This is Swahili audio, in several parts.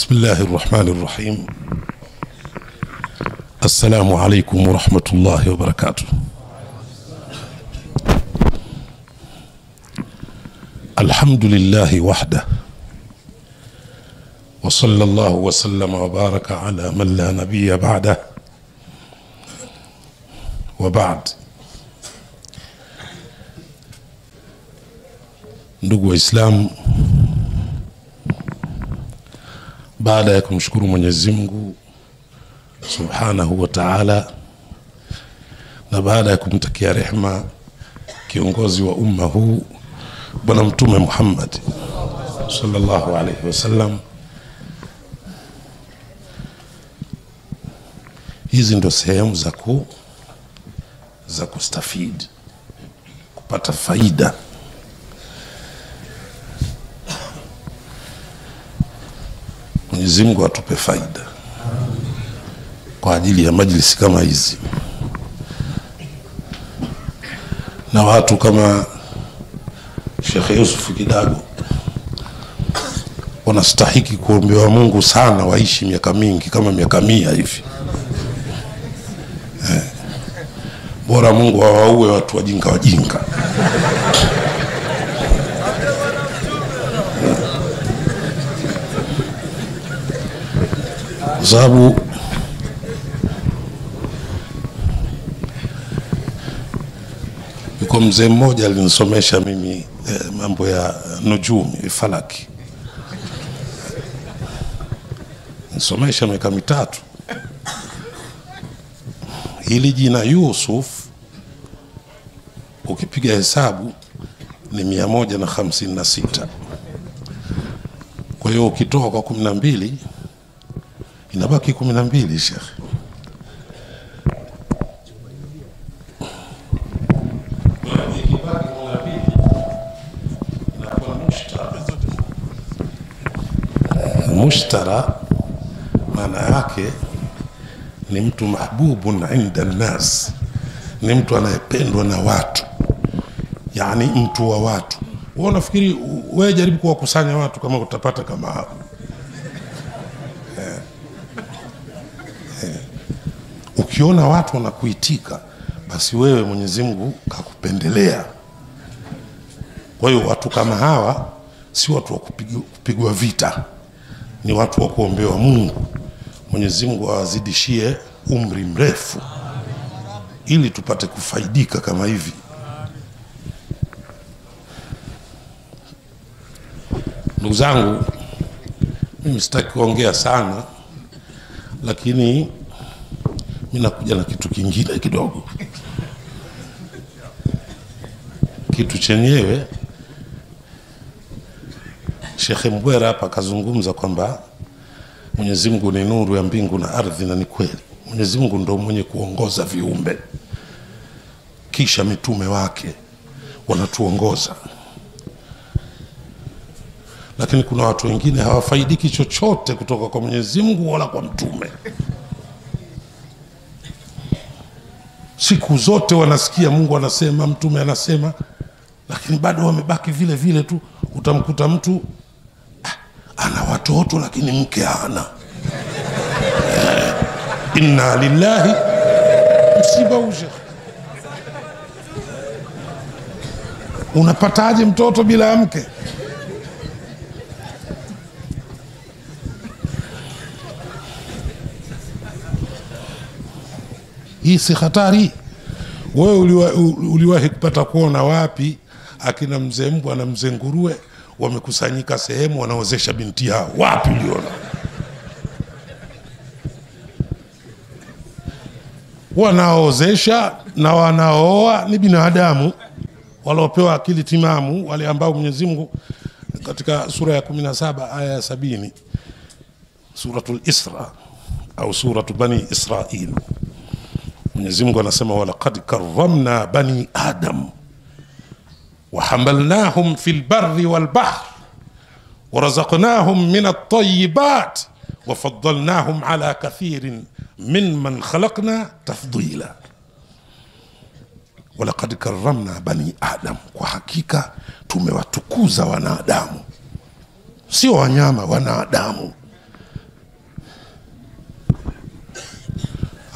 بسم الله الرحمن الرحيم السلام عليكم ورحمة الله وبركاته الحمد لله وحده وصلى الله وسلم وبارك على من لا نبي بعده وبعد ndugu waislamu baada ya kumshukuru mwenyezi mungu subhanahu wa taala na baada ya kumtakia rehma kiongozi wa umma huu bwana mtume muhammad salllahu alaihi wasallam hizi ndo sehemu za ku za kustafidi kupata faida mwenyezi mungu atupe faida kwa ajili ya majlisi kama hizi na watu kama shekhe yusufu kidago wanastahiki kuombewa mungu sana waishi miaka mingi kama miaka mia hivi eh. bora mungu awaue watu wajinga wajinga kwa sababu yuko mzee mmoja alinisomesha mimi eh, mambo ya nujumi falaki nisomesha miaka mitatu hili jina yusuf ukipiga hesabu ni mia moja na hamsini na sita kwa hiyo ukitoa kwa kumi na mbili inabaki kumi na mbili shekhe mushtara maana yake ni mtu mahbubun inda nnas ni mtu anayependwa na watu yani mtu wa watu wa nafikiri wewe jaribu kuwakusanya watu kama utapata kama hao ukiona watu wanakuitika basi wewe mwenyezi mungu kakupendelea kwa hiyo watu kama hawa si watu wa kupigwa, kupigwa vita ni watu wa kuombewa mungu mwenyezi mungu awazidishie umri mrefu ili tupate kufaidika kama hivi ndugu zangu mimi sitaki kuongea sana lakini mi nakuja na kitu kingine kidogo kitu chenyewe shekhe mbwera hapa akazungumza kwamba mwenyezi mungu ni nuru ya mbingu na ardhi na ni kweli mwenyezi mungu ndo mwenye kuongoza viumbe kisha mitume wake wanatuongoza lakini kuna watu wengine hawafaidiki chochote kutoka kwa mwenyezi mungu wala kwa mtume siku zote wanasikia mungu anasema mtume anasema lakini bado wamebaki vile vile tu utamkuta mtu ah, ana watoto lakini mke hana eh, inna lillahi msiba ushe unapataje mtoto bila ya mke hii si hatari wewe uliwahi uliwa kupata kuona wapi akina mzee mbwa na mzee nguruwe wamekusanyika sehemu wanaozesha binti yao wapi uliona wanaozesha na wanaooa ni binadamu waliopewa akili timamu wale ambao mwenyezi mungu katika sura ya kumi na saba aya ya sabini suratu lisra au suratu bani israil mwenyezi mungu anasema walaqad karamna bani adam وحملناهم في البر والبحر ورزقناهم من الطيبات وفضلناهم على كثير ممن خلقنا تفضيلا ولقد كرمنا بني آدم kwa hakika tumewatukuza wanadamu sio wanyama wanadamu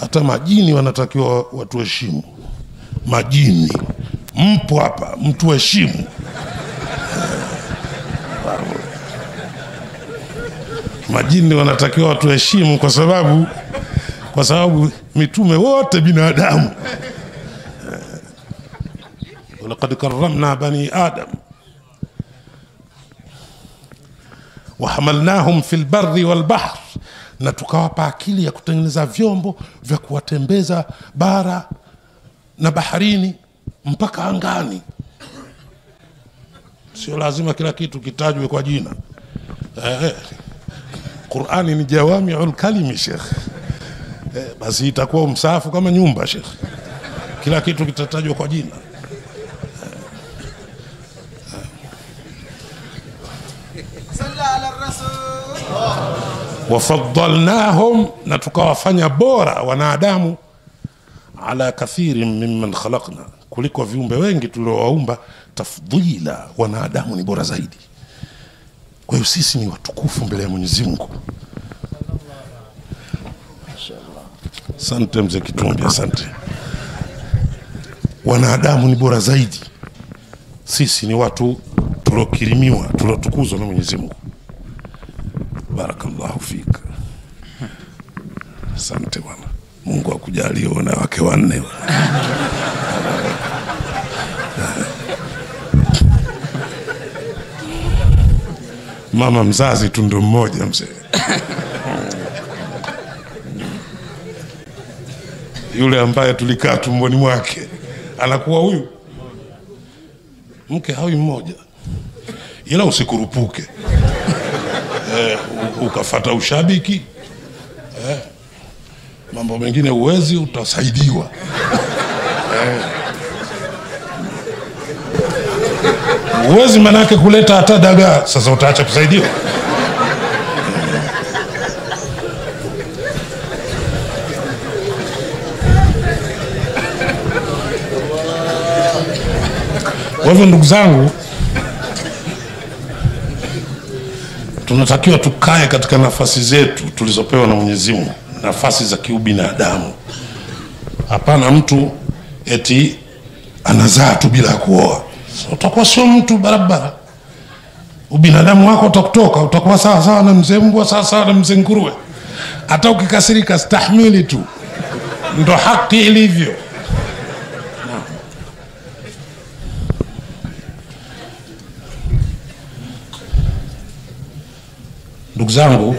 hata majini wanatakiwa watuheshimu. Majini mpo hapa, mtuheshimu. Majini wanatakiwa watuheshimu kwa sababu kwa sababu mitume wote binadamu. walaqad karramna bani adam wahamalnahum fi lbari walbahr, na tukawapa akili ya kutengeneza vyombo vya kuwatembeza bara na baharini mpaka angani. Sio lazima kila kitu kitajwe kwa jina eh. Qurani ni jawamiul kalimi shekh eh, basi itakuwa msaafu kama nyumba shekh, kila kitu kitatajwa kwa jina. صلى على الرسول wafadalnahum, na tukawafanya bora wanadamu ala kathirin mimman khalaqna, kuliko viumbe wengi tuliowaumba. Tafdila, wanadamu ni bora zaidi. Kwa hiyo sisi ni watukufu mbele ya Mwenyezi Mungu. Asante mzee Kitumbi, asante. Wanadamu ni bora zaidi, sisi ni watu tuliokirimiwa, tuliotukuzwa na Mwenyezi Mungu. Barakallahu fika. Asante bwana, Mungu akujalie uwe na wake wanne. Mama mzazi tu ndo mmoja mzee. Yule ambaye tulikaa tumboni mwake anakuwa huyu mke hawi mmoja, ila usikurupuke eh, u- ukafata ushabiki eh, mambo mengine uwezi, utasaidiwa eh. Uwezi manake kuleta hata dagaa, sasa utaacha kusaidiwa. Kwa hivyo ndugu zangu, tunatakiwa tukae katika nafasi zetu tulizopewa na Mwenyezi Mungu, nafasi za kiubinadamu. Hapana mtu eti anazaa tu bila ya kuoa, So, utakuwa sio mtu barabara. Ubinadamu wako utakutoka, utakuwa sawa sawa na mzee mbwa, sawa sawa na mzee nguruwe. Hata ukikasirika, stahimili tu, ndo haki ilivyo. Ndugu zangu,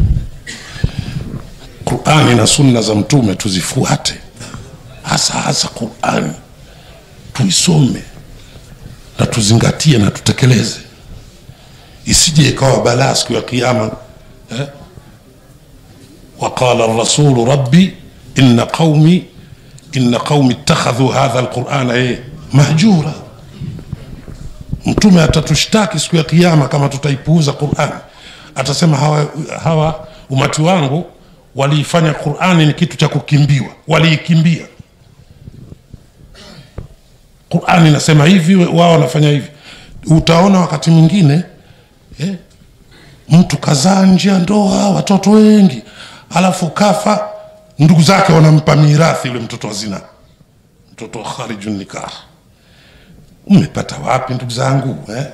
Qurani na sunna za Mtume tuzifuate, hasa hasa Qurani tuisome na tuzingatie na tutekeleze, isije ikawa balaa siku ya Kiyama eh? waqala rasulu rabbi inna qaumi inna qaumi ittakhadhu hadha alqurana eh, mahjura. Mtume atatushtaki siku ya Kiyama kama tutaipuuza Qurani atasema hawa, hawa umati wangu waliifanya Qurani ni kitu cha kukimbiwa, waliikimbia. Qurani inasema hivi, wao wanafanya hivi. Utaona wakati mwingine eh, mtu kazaa nje ya ndoa watoto wengi, alafu kafa, ndugu zake wanampa mirathi yule mtoto wa zina, mtoto wa kharijun nikah. Mmepata wapi ndugu zangu eh?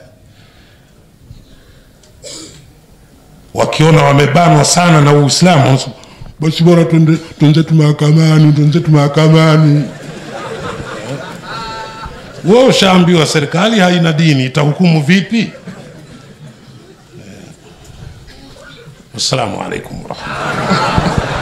wakiona wamebanwa sana na Uislamu wanasema, basi bora twende twenzetu mahakamani, twenzetu mahakamani. Wewe ushaambiwa serikali haina dini, itahukumu vipi? Wassalamu alaikum warahmatullahi